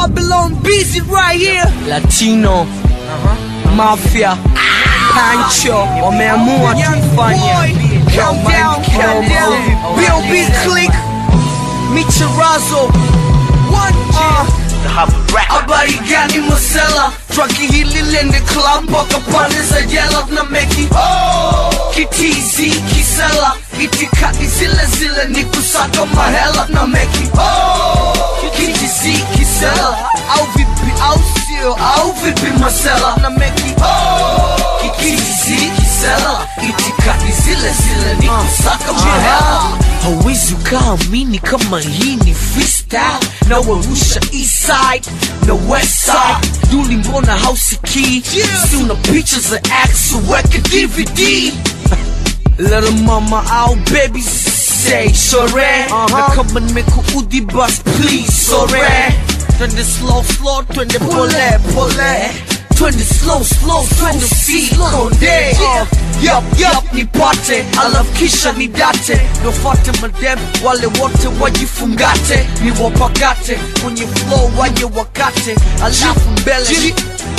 Babylon busy right here. Latino Mafia Pancho wameamua tufanye Countdown, countdown. B.O.B. click. Michirazo. One, uh. Habari gani Marcella Traki hili lende club mpaka pande za jela na meki Kitizi kisela Itikadi zile zile ni kusaka mahela na meki Kitizi kisela Au vipi au sio au vipi Marcella na meki Kitizi kisela Itikadi zile zile ni kusaka mahela hauwezi ukaamini kama hii ni freestyle na warusha east side na west side yuli mbona hausikii si una picha za x weke dvd Little mama au baby say sore na kama nimekuudhi bus please sore twende slow slow twende pole pole twende slow slow twende si konde Yup, yup, nipate alafu kisha nidate nofate madem wale wote wajifungate niwapakate kwenye flow waje wakate alafu mbele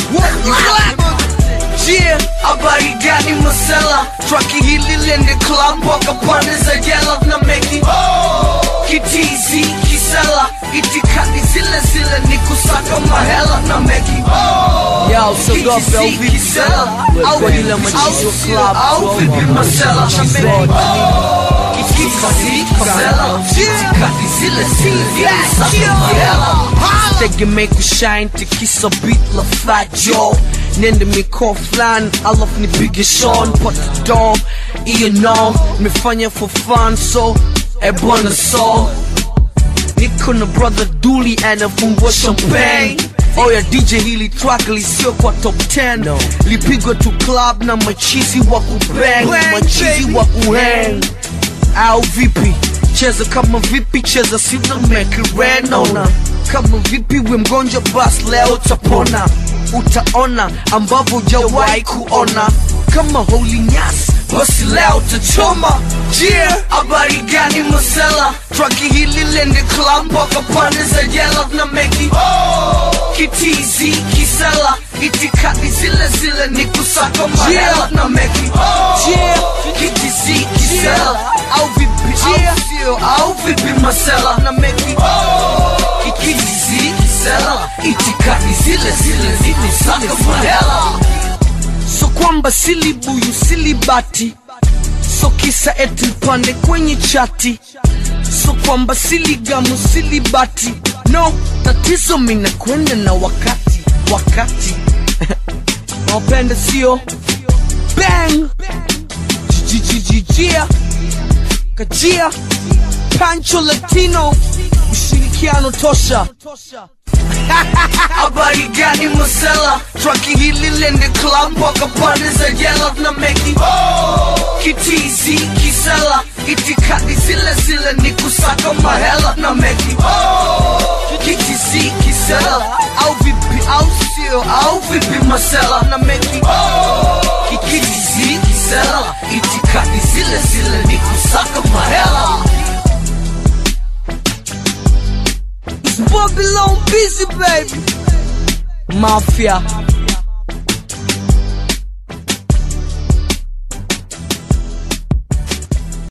Yeah, habari gani Marcella Traki hili lende club mpaka pande za jela na meki Kitizi kisela Itikadi zile zile ni kusaka mahela na meki Ya usiogope au vipi kisela Au Kwa ile vipi, machizi au wa sio, club au vipi Marcella na meki Kitizi kisela Itikadi zile zile ni kusaka mahela tegemee kushine tikisa beat la fat joe nende mikoa fulani alafu nipige shon pata dom iyo no nimefanya for fun so ebwana so niko na brother duli anafungua champagne oya dj hili track lisio kwa top 10 lipigwa tu club na machizi wa kubang Bang, machizi baby. wa kuhang au vipi cheza kama vipi cheza sivyo mekirenona kama vipi we mgonjwa bas leo utapona utaona ambavyo hujawahi kuona kama holy nyas basi leo utachoma yeah habari gani Marcella traki hili lende club mpaka pande za jela na meki kitizi kisela itikadi zile zile ni kusaka mahela na meki yeah kitizi kisela au vipi au sio au vipi Marcella na meki kitizi kisela itikadi zile zile ni kusaka mahela so kwamba silibuyu silibati so kisa eti mpande kwenye chati so kwamba siligamu silibati no tatizo mina kwenda na wakati wakati nawapenda sio bang jijijijia kajia pancho latino ushirikiano tosha habari gani Marcella traki hili lende club mpaka pande za jela na meki kitizi kisela itikadi zile zile ni kusaka mahela na meki kitizi kisela au vipi au sio au vipi Marcella na meki kitizi kisela itikadi zile zile ni kusaka mahela It's Babylon busy baby Mafia